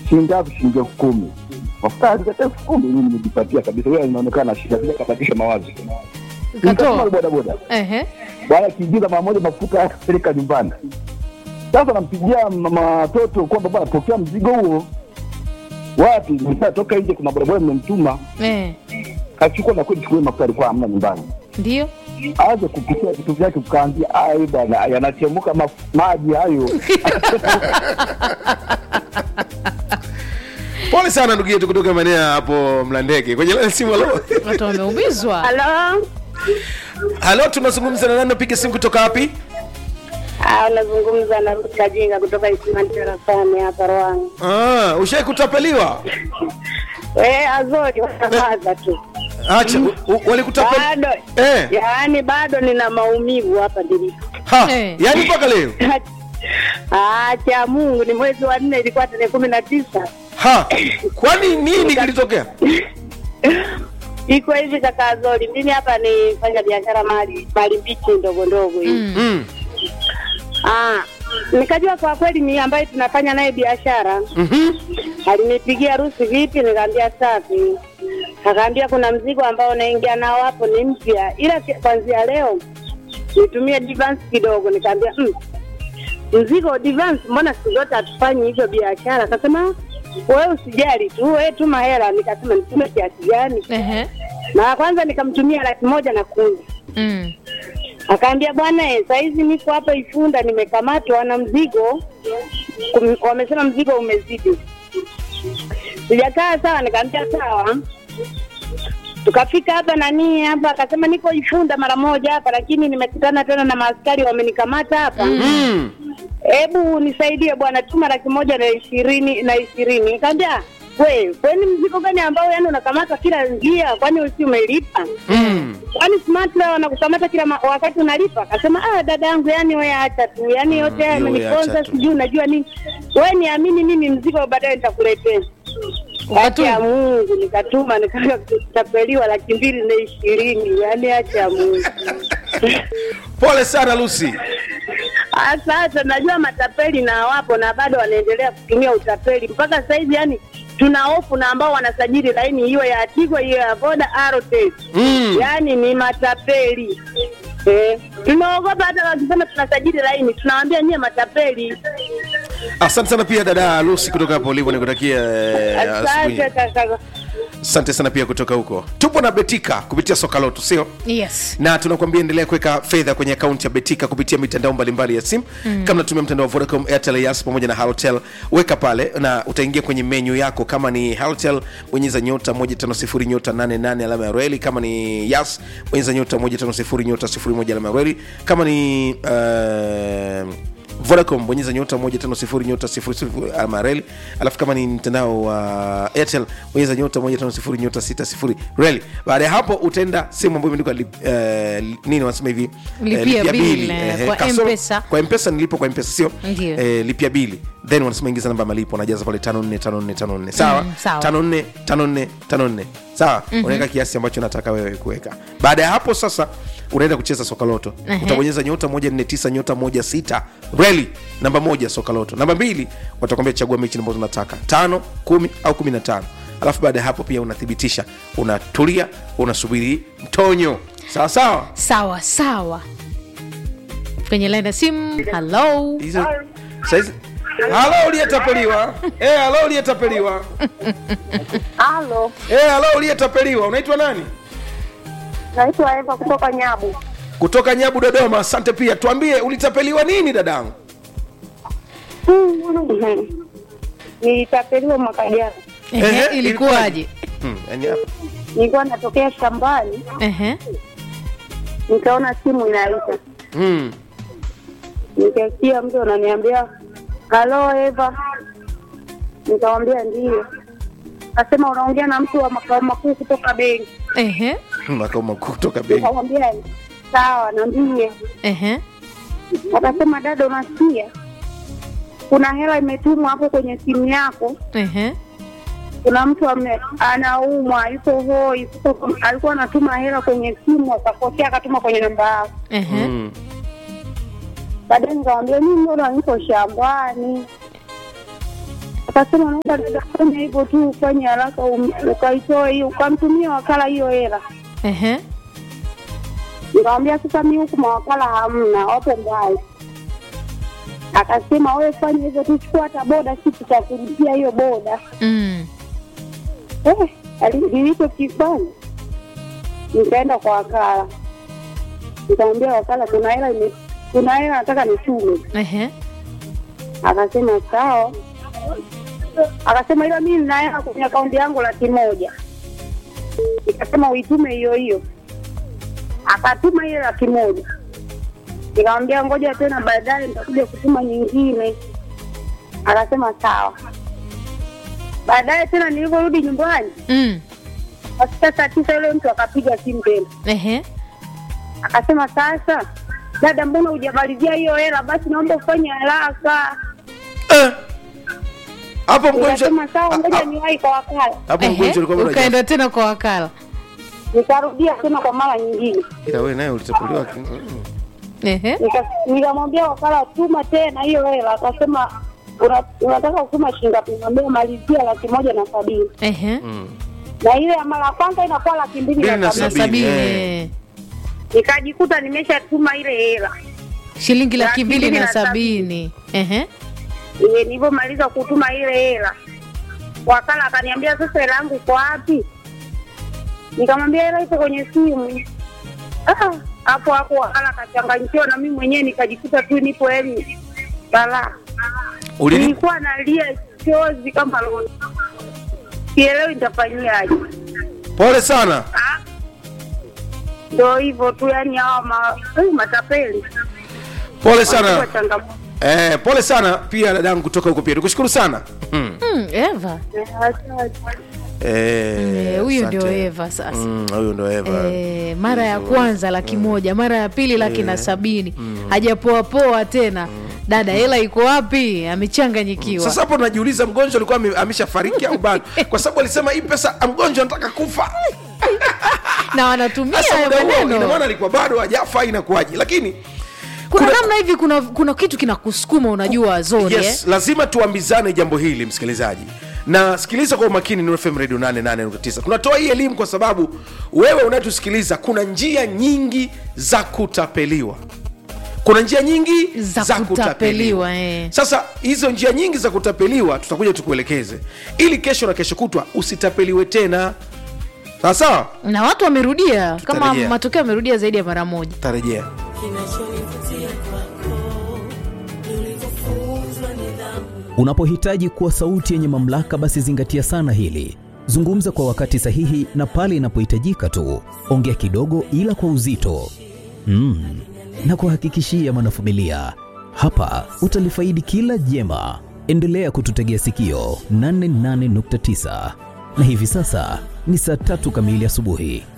shilingi ngapi? Shilingi elfu kumi. Mafuta alikata elfu kumi, mimi nimejipatia kabisa. Wewe inaonekana shida, bila kabadilisha mawazo. Nikatuma Ukatoa. bodaboda Ehe. bwana kiingiza mara moja mafuta akapeleka nyumbani. Sasa nampigia mama watoto kwamba bwana, pokea mzigo huo. Wapi? Nimeshatoka nje, kuna bodaboda nimemtuma, Eh. kachukua na kweli, chukue mafuta alikuwa hamna nyumbani. Ndio. Aanze kupikia vitu vyake, ukaambia ai bwana, yanachemuka maf- maji hayo. Pole sana ndugu yetu kutoka maeneo ya hapo Mlandege. Kwenye line simu halo. Watu wameumizwa. Halo, Halo, tunazungumza na nani? Napiga simu kutoka wapi? Ah, unazungumza na Ruth Kajinga kutoka Isimani Tarafani hapa Ruangwa. Ah, ushai kutapeliwa? We Azori wanamaza tu Acha, u- u- walikutapeli. bado Eh. yaani bado nina maumivu hapa nilipo. Ha, Eh. yani mpaka leo. Ah, cha Mungu ni mwezi wa nne ilikuwa tarehe kumi na tisa. Ha. Kwani nini kilitokea? Iko hivi kaka Azori, mimi hapa ni fanya biashara mali mali mbichi ndogo ndogo hivi. Mm. Mm. Ah, nikajua kwa kweli ni ambaye tunafanya naye biashara. Mhm. Alinipigia harusi vipi, nikaambia safi. Akaambia kuna mzigo ambao naingia nao hapo ni mpya, ila ki- kuanzia leo nitumie advance kidogo. Nikaambia mm, mzigo advance, mbona siku zote hatufanyi hivyo biashara? Akasema wewe usijali tu, wewe tuma hela. Nikasema nitume kiasi gani? Ehe. Na kwanza nikamtumia laki moja na kumi. Mm. Akaambia bwana, eh, saizi niko hapa Ifunda, nimekamatwa na mzigo. Kum- Wamesema mzigo umezidi. Sijakaa sawa, nikaambia sawa. Tukafika hapa nani hapa, akasema niko Ifunda mara moja hapa, lakini nimekutana tena na maaskari wamenikamata hapa. Mm. Hebu nisaidie bwana, tuma laki moja na ishirini na ishirini. Nikaambia we, kwani mzigo gani ambao yani unakamata kila njia? Kwani usi umelipa? Mm. kwani smart leo wanakukamata kila ma- wakati unalipa? Akasema ah, dada yangu, yani wewe acha tu, yani yote haya wewe acha yameniponza, tu. sijui unajua nini. Wewe niamini mimi, mzigo baadaye nitakuletea. Haki Ukatuma. ya Mungu, nikatuma nikaanza kutapeliwa laki mbili na ishirini, yani acha ya Mungu. Pole sana Lucy. Ah, Sasa najua matapeli na wapo na bado wanaendelea kutumia utapeli mpaka sasa hivi, yani tuna hofu na ambao wanasajili laini hiyo ya Tigo, hiyo ya Voda, Airtel Mm. yaani ni matapeli eh. Tunaogopa hata wakisema tunasajili laini, tunawaambia nyie matapeli. Asante sana pia dada Lucy kutoka hapo ulipo, nikutakia eh, asubuhi. Asante kaka. Asante sana pia kutoka huko. Tupo na Betika kupitia soka lotu, sio? Yes. na tunakwambia endelea kuweka fedha kwenye akaunti ya betika kupitia mitandao mbalimbali ya simu mm. kama natumia mtandao wa vodacom airtel yas pamoja na halotel weka pale na utaingia kwenye menyu yako kama ni halotel bonyeza nyota 150 nyota 88 alama ya reli kama ni yas bonyeza nyota 150 nyota 01 alama ya reli kama ni uh, vodacom bonyeza nyota 150 nyota 00 alama ya reli alafu kama ni mtandao wa uh, airtel bonyeza nyota 150 nyota 60 reli baada ya hapo utaenda sehemu ambayo imeandikwa lip, uh, nini wanasema hivi Lipia lipia bill, bili. eh, Ehe, kwa kasoro- M-Pesa. kwa mpesa nilipo kwa mpesa sio Ndio. eh, lipia bili then wanasema ingiza namba ya malipo unajaza pale 545454 sawa Mm, sawa. 545454 sawa unaweka kiasi ambacho nataka wewe kuweka baada ya hapo sasa unaenda kucheza soka loto Ehe. utabonyeza nyota 149 nyota 16 reli namba moja soka loto namba mbili watakwambia chagua mechi ambazo unataka tano kumi au 15 alafu baada ya hapo pia unathibitisha unatulia unasubiri mtonyo sawa sawa Sawa sawa. Kwenye line ya simu. Hello. hizo saizi halo uliyetapeliwa eh halo uliyetapeliwa Halo, eh halo uliyetapeliwa unaitwa nani naitwa Eva kutoka Nyabu. kutoka nyabu dodoma asante pia tuambie ulitapeliwa nini dadangu Nilitapeliwa mwaka jana, Ehe, Ehe, ilikuwaje? hmm, yani hapa nilikuwa natokea shambani, Ehe. nikaona simu inaita, hmm. nikasikia mtu ananiambia halo Eva, nikamwambia ndiyo. Akasema unaongea na mtu wa makao makuu kutoka benki. Ehe. makao makuu kutoka benki Nikamwambia sawa, niambie. Ehe. Akasema dada, unasikia kuna hela imetumwa hapo kwenye simu yako, Ehe. kuna mtu ame, anaumwa yuko hoi, yuko- alikuwa anatuma hela kwenye simu akakosea, akatuma kwenye namba yako. Ehe. hmm. Baadaye nikamwambia mimi mbona niko shambani. Akasema naomba dada, fanya hivyo tu, ufanye haraka, um- ukaitoe hiyo, ukamtumia wakala hiyo hela. Ehe. Nikamwambia sasa, mi huku mawakala hamna, wapo mbali. Akasema wewe fanya hivyo tu, chukua hata boda, si tutakulipia hiyo boda. Mm. Eh, ali- nilichokifanya nikaenda kwa wakala, nikamwambia wakala, kuna hela ime- kuna hela nataka nitume. Ehe. Akasema sawa. Akasema ila mimi nina hela kwenye akaunti yangu laki moja. Nikasema uitume hiyo hiyo. Akatuma ile laki moja. Nikamwambia ngoja tena baadaye nitakuja kutuma nyingine. Akasema sawa. Baadaye tena nilivyorudi nyumbani, Mm. katika saa tisa yule mtu akapiga simu tena. Ehe. Akasema sasa, dada, mbona hujamalizia hiyo hela? Basi naomba ufanye haraka. Eh. hapo mgonjwa Nikasema sawa, ngoja ha- niwahi kwa wakala. hapo Ehe. mgonjwa alikuwa bado haja- Ukaenda tena kwa wakala. nikarudia tena kwa mara nyingine ila wewe naye ulitapuliwa ki- mm. Ehe. Nika- nikamwambia wakala tuma tena hiyo hela akasema "Una- unataka kutuma shilingi ngapi nikamwambia malizia laki moja na sabini Ehe. na ile ya mara ya kwanza inakuwa laki mbili Mbili na na Na sabini sabini, sabini. eh. eh. nikajikuta nimeshatuma ile hela Shilingi laki Laki mbili mbili na na sabini. Ehe. Ile nilivyomaliza kutuma ile hela wakala akaniambia sasa hela yangu iko wapi nikamwambia hela iko kwenye simu Ah, hapo hapo wakala akachanganyikiwa na mimi mwenyewe nikajikuta tu nipo heli balaa Ulini- nilikuwa nalia chozi kama loni, sielewi nitafanyiaje. pole sana Ah, Ndo hivyo tu, yani hawa ma, eh, matapeli pole sana Wanajua changamoto. eh, pole sana pia dadangu kutoka huko pia nikushukuru sana mm. Mm, Eva. Eh, asante. eh, Eh, Huyu ndio asante. Eva sasa. Mm, huyu ndo Eva Eh, mara ya kwanza laki moja, mara ya pili laki na sabini, hajapoa poa tena. Dada, hela iko wapi? Amechanganyikiwa. sasa hapo najiuliza mgonjwa alikuwa ame- ameshafariki au bado kwa sababu alisema hii pesa mgonjwa anataka kufa na wanatumia sasa hayo muda huo ina maneno. maana alikuwa bado hajafa inakuwaje lakini Kuna kuna- namna hivi, kuna kuna kitu kinakusukuma, unajua Zori yes eh? lazima tuambizane jambo hili msikilizaji na sikiliza kwa umakini Nuru FM radio 88.9 tunatoa hii elimu kwa sababu wewe unayetusikiliza kuna njia nyingi za kutapeliwa kuna njia nyingi Za kutapeliwa, eh. sasa hizo njia nyingi za kutapeliwa tutakuja tukuelekeze ili kesho na kesho kutwa usitapeliwe tena sawa sawa na watu wamerudia kama Tutarejea. matokeo yamerudia zaidi ya mara moja. tarejea Unapohitaji kuwa sauti yenye mamlaka, basi zingatia sana hili. Zungumza kwa wakati sahihi na pale inapohitajika tu. Ongea kidogo, ila kwa uzito mm. na kuhakikishia mwanafamilia, hapa utalifaidi kila jema. Endelea kututegea sikio 88.9 na hivi sasa ni saa tatu kamili asubuhi.